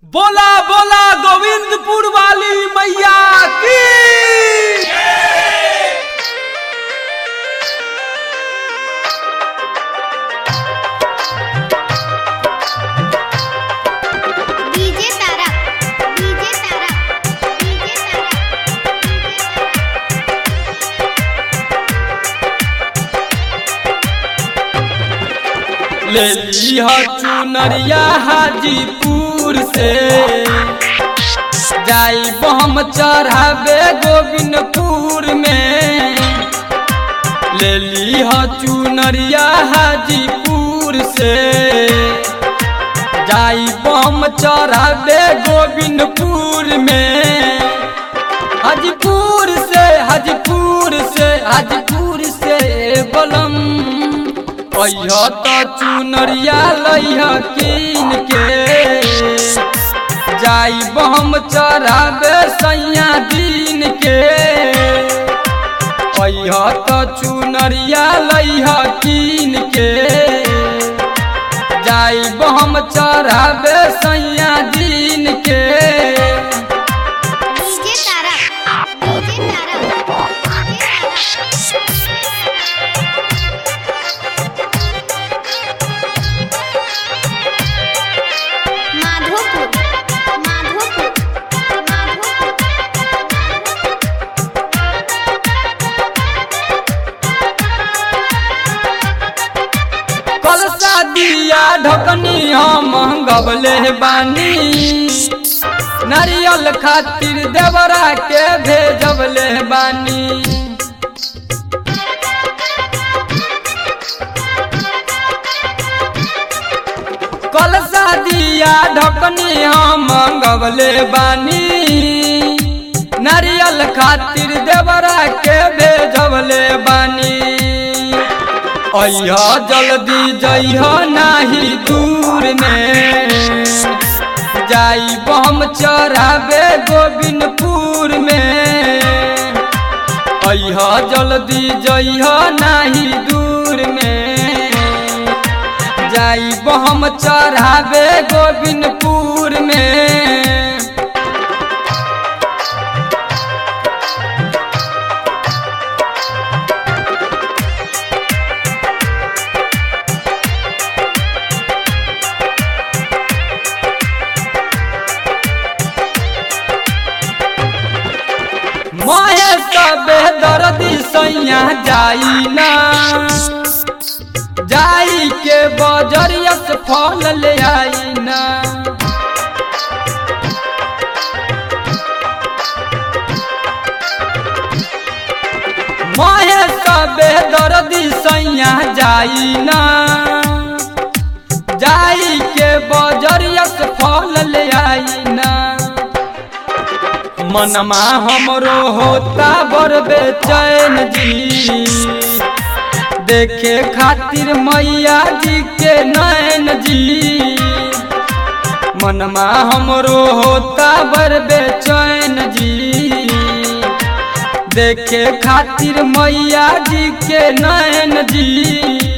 बोला बोला गोविंदपुर वाली मैया की DJ Tara DJ Tara DJ Tara ले लिया चुनरिया हाजीपुर से जाई हम चढ़ावे गोविंदपुर में ले लिया चुनरिया हाजीपुर से जाई हम चढ़ावे गोविंदपुर में हाजीपुर से हाजीपुर से हाजीपुर से बलम अइह त चुनरिया लइह कीन के जाई हम चढ़ावे सैया दिन के अइह त चुनरिया लइह कीन के जाई हम चढ़ावे सैया दिन के डीजे तारा डीजे तारा माधोपुर माधोपुर माधोपुर कलसा दिया ढकनी हम गबले बानी नारियल खातिर देवरा के भेजबले बानी कलसा दिया ढकनी हम गबले बानी नारियल खातिर देवरा के भेजबले बानी अइह जल्दी जइह नाही दूर में जाई हम चढ़ावे गोविंदपुर में अइह जल्दी जइह नाही दूर में जाई हम चढ़ावे गोविंदपुर में माहे सबे दर्दी सैया जाई ना जाई के बजरिया से फल ले आई ना माहे सबे दर्दी सैया जाई ना जाई के बजरिया से फल ले आई ना मनमा हमरो होता बड़ बेचैन जी देखे खातिर मैया जी के नैन जी मनमा हमरो होता बड़ बेचैन जी देखे खातिर मैया जी के नैन जी